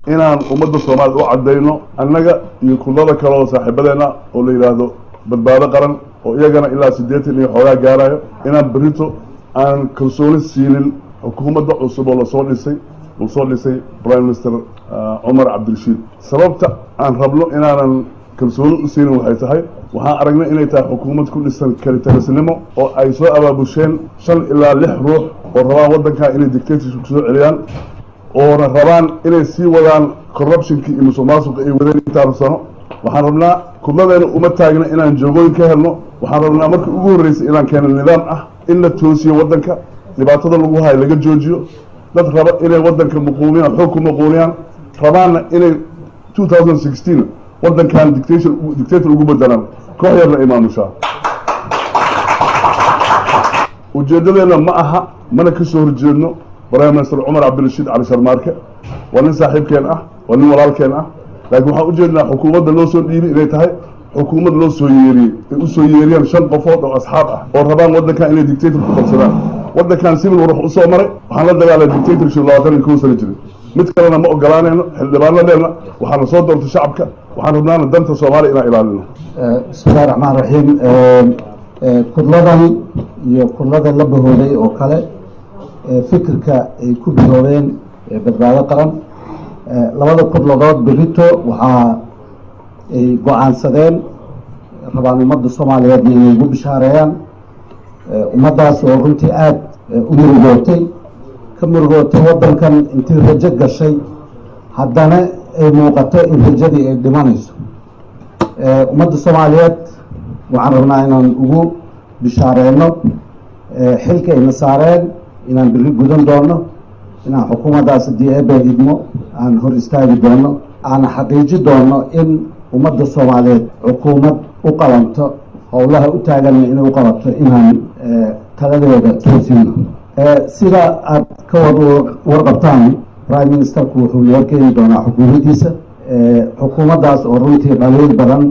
inaan ummadda soomaaliyed u caddayno annaga iyo kullada kale oo saaxiibadeenna oo la yidhaahdo badbaado qaran oo iyagana ilaa siddeetan iyo xoogaa gaarayo inaan berito aan kalsooni siinin xukuumadda cusub oo lasoo dhisay uu soo dhisay prime minister cumar cabdirashiid sababta aan rabno inaanan kalsooni u siinin waxay tahay waxaan aragnay inay tahay xukuumad ku dhisan kalitarisnimo oo ay soo abaabusheen shan ilaa lix ruux oo rabaan waddankan inay dictatorship soo celiyaan oona rabaan inay sii wadaan corruptionkii iyo musuq maasuqa ay wadeen intaanu sano waxaan rabnaa kudladeena uma taagna inaan joogooyin ka helno waxaan rabnaa marka ugu horreysay inaan keeno nidaam ah in la toosiyo waddanka dhibaatada lagu hayo laga joojiyo dad raba inay waddanka muquuniyaan xoog ku muquuniyaan rabaanna inay two thousand sixteen waddankan dictator dictator ugu bedelaan koox yarna ay maamushaa ujeeddadeenna ma aha mana ka soo horjeedno prime minister cumar cabdirashiid cali sharmaarke waa nin saaxiibkeen ah waa nin walaalkeen ah laakiin waxaan ujeednaa xukuumadda loo soo dhiibay inay tahay xukuumad loo soo yeeriyey ay u soo yeeriyaan shan qofood oo asxaab ah oo rabaan waddankan inay dictator ku qabsadaan waddankan civil war wax usoo maray waxaan la dagaalay dictatorship labaatan iyo kow sano jiray mid kalena ma ogolaanayno xildhibaanadeenna waxaana soo doortay shacabka waxaan rabnaana danta soomaaliya inaan ilaalino bismillahi raxmaan raxiim kudladan iyo kudlada la bahooday oo kale fikirka ay ku biloobeen badbaado qaran labada kudladood berito waxaa ay go-aansadeen rabaan ummadda soomaaliyeed inay ugu bishaareeyaan ummaddaas oo runtii aada u murugootay ka murugootay waddankan intii rajo gashay haddana ay muuqato in rajadii ay dhimanayso ummadda soomaaliyeed waxaan rabnaa inaan ugu bishaareeno xilka ayna saareen inaan biri gudan doono inaan xukuumaddaas haddii eeba idmo aan hor istaagi doono aan xaqiiji doono in ummadda soomaaliyeed xukuumad u qabanto howlaha u taaganna inay u qabato inaan taladeeda toosino sida aad ka wad warqabtaan prime ministerku wuxuu noo keeni doonaa xukuumaddiisa xukuumaddaas oo runtii dhaliil badan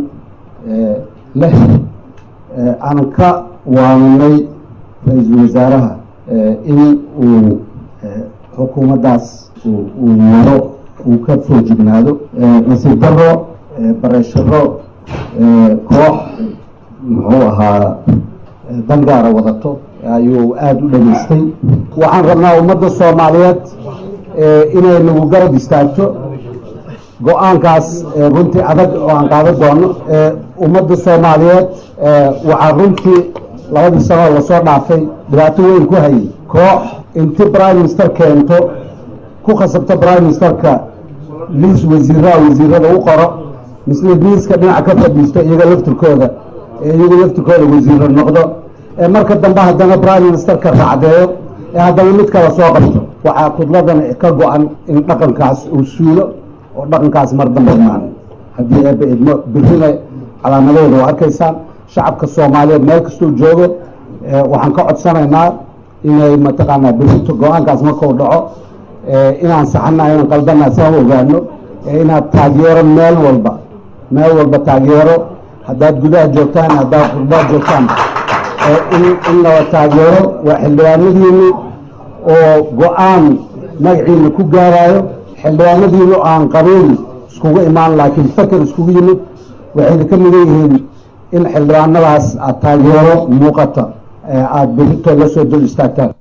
leh aan ka waaninay ra-iisul wasaaraha in uu xukuumaddaas uu waro uu ka soo jignaado nasiib daro baresharo koox muxuu ahaa dangaara wadato ayuu aada u dhageystay waxaan rabnaa ummadda soomaaliyeed inay nagu garab istaagto go-aankaas runtii adag oo aan qaadan doono ummadda soomaaliyeed waxaa runtii labadii sanoo lasoo dhaafay dhibaato weyn ku hayay koox inti prime minister keento ku khasabta prime ministerka liis wasiiraha wasiirada u qoro misle liiska dhinaca ka fadhiisto iyaga laftirkooda iyaga laftirkooda wasiiro noqdo marka dambe haddana prime ministerka raacdeeyo ee haddana mid kala soo qabto waxaa kudladan ka go-an in dhaqankaas uu suulo oo dhaqankaas mar dambe imaan haddii eeba idmo birina calaamadooda waa arkaysaan shacabka soomaaliyeed meel kastuu joogo waxaan ka codsanaynaa inay mataqaanaa birito go-aankaas markuu dhaco inaan saxana inaan qaldana saan ogaano inaad taageero meel walba meel walba taageero haddaad gudaha joogtaan haddaad qurbaad joogtaan in laba taageero waa xildhibaanadiinu oo go-aan magaciina ku gaarayo xildhibaanadiinu aan qabiil iskugu imaan laakiin faker iskugu yimid waxayna ka midan yihiin in xildhibaanadaas aad taageero muuqata aada berito la soo dul istaagtaan